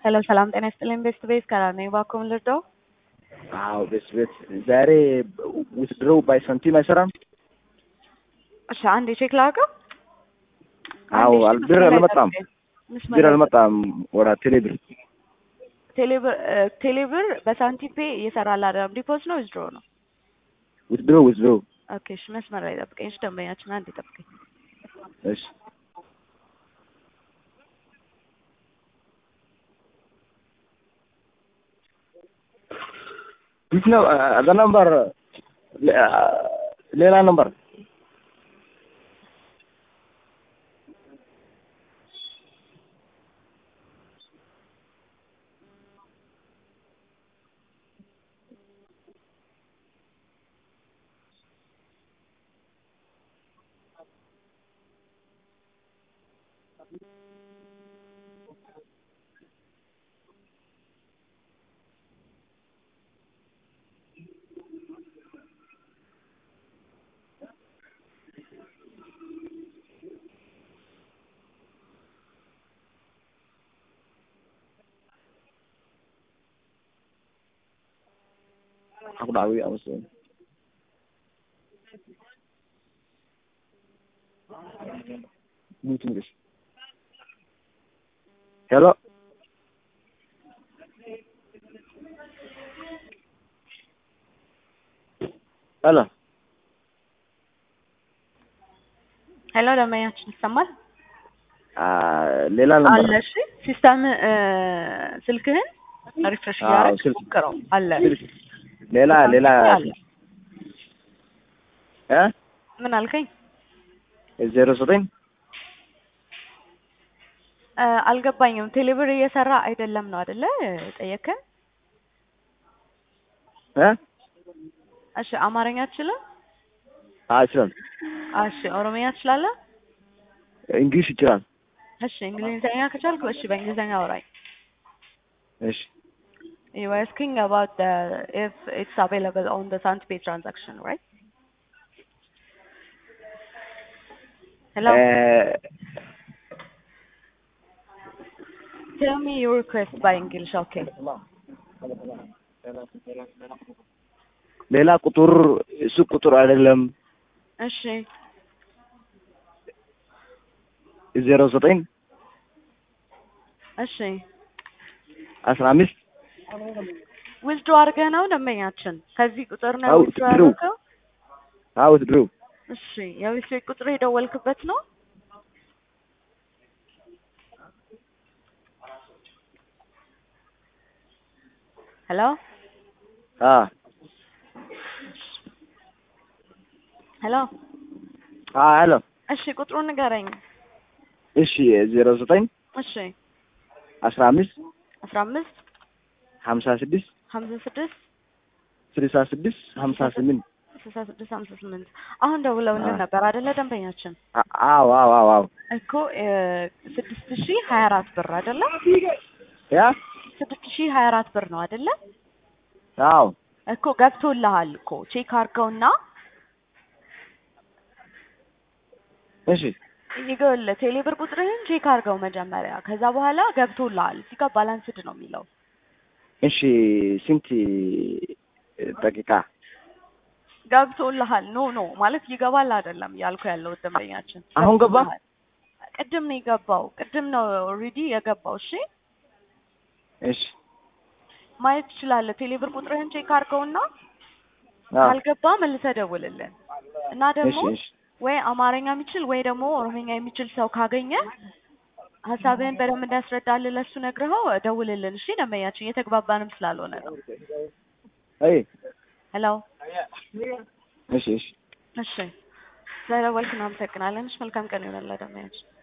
ሄሎ ሰላም ጤና ይስጥልኝ። ቤስት ቤስ ከራር ነኝ። እባክዎን ልርዳው? አዎ ቤት ቤት ዛሬ ውትድሮው ባይ ሳንቲም አይሰራም። እሺ አንዴ ቼክ ላድርገው። አዎ አንዴ እሺ፣ አል- ብር መስመር ላይ አልመጣም ጠብቀኝ። መስመር ብር ላይ አልመጣም ወደ ቴሌብር ቴሌብር እ፣ ቴሌብር በሳንቲም ፔ እየሰራል አይደለም። ዲፖዝ ነው ዊዝድሮ ነው? ውትድሮ ውትድሮ ኦኬ እሺ፣ መስመር ላይ ጠብቀኝ። እሺ ደንበኛችን አንዴ ጠብቀኝ። እሺ ይህ ነው አዛ ነምበር ሌላ ነምበር aku dah awik apa sih Mungkin guys. Hello. Hello. ሄሎ ደንበኛችን ይሰማል? ሌላ ነበር አለ። እሺ ሲስተም እ፣ ስልክህን ሪፍሬሽ አዎ፣ እያደረግህ ስልክ- ሞክረው። አለ ሌላ ሌላ አለ። እ ምን አልከኝ? ዜሮ ዘጠኝ እ፣ አልገባኝም። ቴሌብር እየሰራ አይደለም ነው አይደለ? ጠየከን። እ እሺ አማርኛ ትችላለህ? አይችልም እሺ ኦሮምኛ ትችላለህ? እንግሊዝ ይችላል እሺ እንግሊዝኛ ከቻልክ እሺ በእንግሊዝኛ አውራኝ። እሺ You were asking about the if it's available on the SandPay transaction, right? Hello. እ Tell me your request by English, okay? ሌላ ቁጥር እሱ ቁጥር አይደለም እሺ ዜሮ ዘጠኝ እሺ አስራ አምስት ዊዝድሮ አድርገህ ነው ደንበኛችን? ከዚህ ቁጥር ነው አዎ፣ ዊዝድሮ withdraw። ያደረገው? አዎ ድሮ እሺ የዊዝድሮ ቁጥር የደወልክበት ነው? ሄሎ አ ሄሎ። አ ሄሎ እሺ ቁጥሩን ንገረኝ። እሺ ዜሮ ዘጠኝ እሺ አስራ አምስት አስራ አምስት ሀምሳ ስድስት ሀምሳ ስድስት ስልሳ ስድስት ሀምሳ ስምንት ስልሳ ስድስት ሀምሳ ስምንት አሁን ደውለውልን አዎ። ነበር አይደለ ደንበኛችን? አ- አዎ አዎ አዎ አዎ እኮ ስድስት ሺህ ሀያ አራት ብር አይደለ? ያ ስድስት ሺህ ሀያ አራት ብር ነው አይደለ? አዎ እኮ ገብቶልሃል እኮ ቼክ አድርገውና እሺ ይገውልህ ቴሌብር ቁጥርህን ቼክ አድርገው መጀመሪያ። ከዛ በኋላ ገብቶልሃል። እዚህ ጋር ባላንስድ ነው የሚለው። እሺ ስንት ደቂቃ ገብቶልሃል። ኖ ኖ ማለት ይገባል አይደለም ያልኩ ያለው ደንበኛችን። አሁን ገባ? ገብቶልሃል። ቅድም ነው የገባው። ቅድም ነው ኦልሬዲ የገባው። እሺ እሺ ማየት ትችላለህ። ቴሌብር ቁጥርህን ቼክ አድርገውና አ ካልገባ መልሰህ ደውልልን እና ደግሞ እሺ እሺ ወይ አማርኛ የሚችል ወይ ደግሞ ኦሮምኛ የሚችል ሰው ካገኘ ሀሳብህን በደንብ እንዲያስረዳልህ ለሱ ነግረኸው ደውልልን። እሺ ደንበኛችን እየተግባባንም ስላልሆነ ነው። አይ ሄሎ እሺ እሺ እሺ ስለደወልክ እናመሰግናለን። እሺ መልካም ቀን ይሆናል ደንበኛችን።